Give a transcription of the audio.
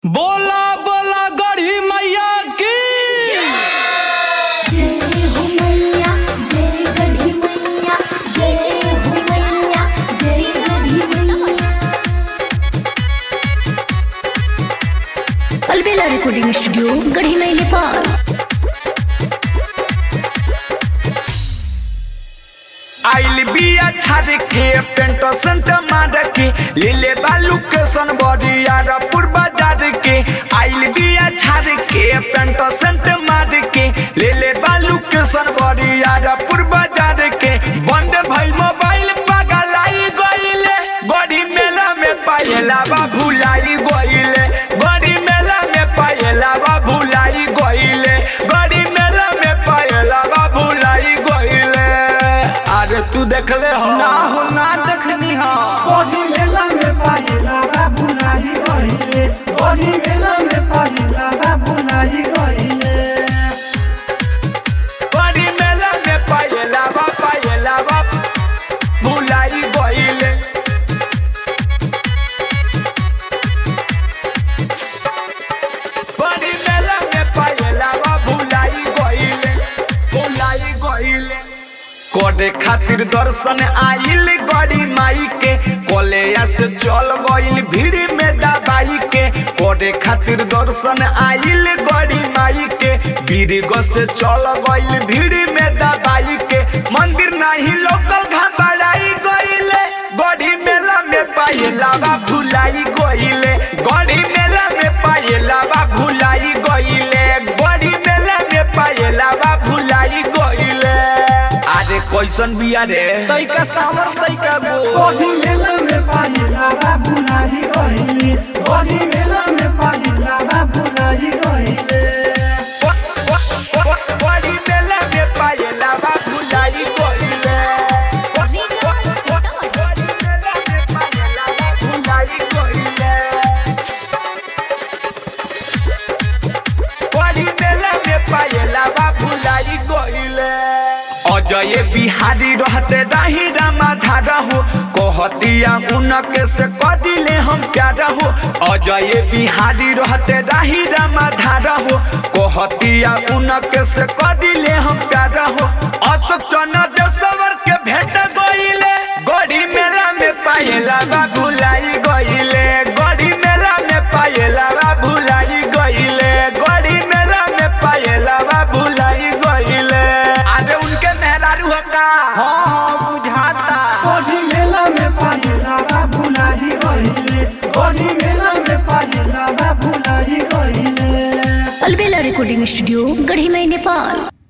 बोला बोला गढ़ी मैया की जय हो मैया जय गढ़ी मैया जय हो मैया जय गढ़ी मैया अलबेला रिकॉर्डिंग स्टूडियो गढ़ी मई नेपाल आइल बिया छाड़ के पेंट सेंट मार के ले ले बालू के सन बरियार पूर्वा जार के आइल बिया छाड़ के पेंट सेंट मार के ले ले बालू के सन बरियार पूर्वा जार के बंद भइल मोबाइल पगलाई गइले बड़ी मेला में पायला बा भुलाई गइले बड़ी मेला में पायला बा भुलाई गइले बड़ी मेला में पायला बा भुलाई गइले अरे तू देखले हो ना हो ना देखनी हो बड़ी मेला में पाहिला बाबू नाही गइले बड़ी मेला में पाहिला बाबू नाही गइले बड़ी मेला में पायला बा पायला बा भुलाई गइले बड़ी मेला में पायला बा भुलाई गइले भुलाई गइले करे खातिर दर्शन आइल गड़ी माई के कलेया से चल गइल भीड़ में दबाई के करे खातिर दर्शन आइल गड़ी माई के बीरग से चल गइल भीड़ में दबाई के मंदिर नहीं लोकल घबराई गइले गड़ी मेला में पायला बा भुलाई गइले गड़ी मेला में पायला बा भुलाई गइले गड़ी मेला में पायला बा भुलाई गइले अरे कैसन बिया रे तैका सावर तैका गो बड़ी मेला में पाहिला बाबू नाही गइले बड़ी मेला में पाहिला बाबू नाही गइले बड़ी मेला में पायला बा भुलाई गइले बड़ी मेला में पायला बा भुलाई गइले बड़ी मेला में पायला बा भुलाई गइले अजय बिहारी रहते रही रामाधार हो कहतिया उनके से कदिले हम प्यार हो अजय बिहारी रहते रही रामाधार हो कहतिया उनके से कदिले हम प्यार हो अशोक चना देशवर के भेट गइले गड़ी मेला में पायला बा भुलाई गइले गड़ी मेला में पायला बा भुलाई गइले गड़ी मेला में पायला बा भुलाई गइले अरे उनके मेहरारू हो का हाँ हाँ बुझाता बड़ी मेला में पाहिला बाबू नाही गइले बड़ी मेला में पाहिला बाबू नाही गइले अलबेला रिकॉर्डिंग स्टूडियो गढ़ी मई नेपाल